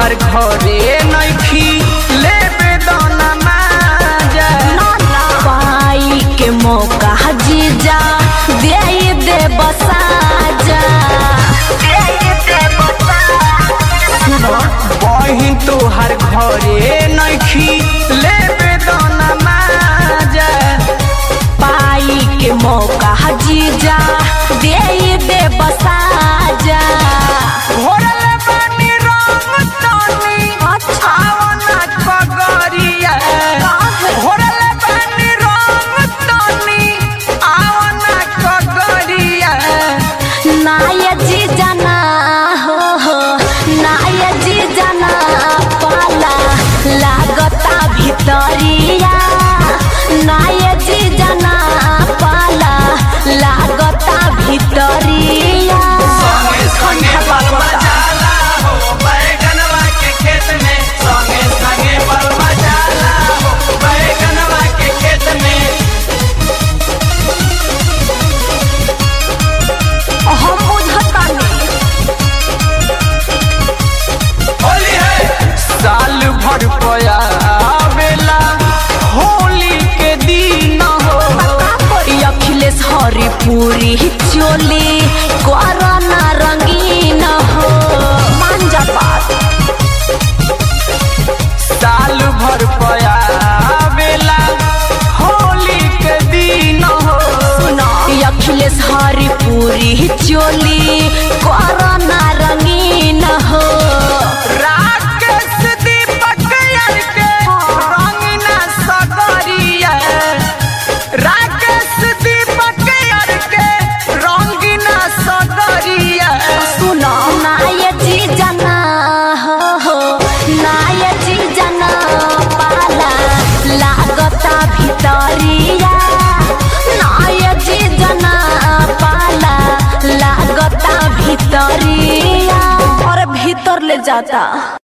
तोहर घरे नइखी लेबे दाना माजा पाई के मौका जीजा दे दे बसाजा बहिन तोहर घरे नइखी लेबे दाना माजा पाई के मौका जीजा दे दे बसाजा घोरले बानी रंग तानी आवना पगरिया घोरले बानी रंग तानी आवना पगरिया नाय जीजा ना हो हो नाय जीजा ना पाला लागता भितरिया नाय जीजा ना पाला लागता भितरिया संगे संगे बलवा जाला हो बैगनवा के खेत में संगे संगे बलवा जाला हो बैगनवा के खेत में हम बुझतानी होली है साल भर पया बेला होली के दिन हो अखिलेश हरिपुरी चोली कोरोना रंगीन हो मांजा बात साल भर पया बेला होली के दिन हो सुनो अखिलेश हरिपुरी चोली कोरोना रंगीन हो राकेश दीपक यार के रंगीना सगरिया राकेश दीपक यार के रंगीना सगरिया सुनो नाय जी जना हो हो नाय जी जना पाला लागता भितरिया नाय जी जना पाला लागता भितरिया और भीतर ले जाता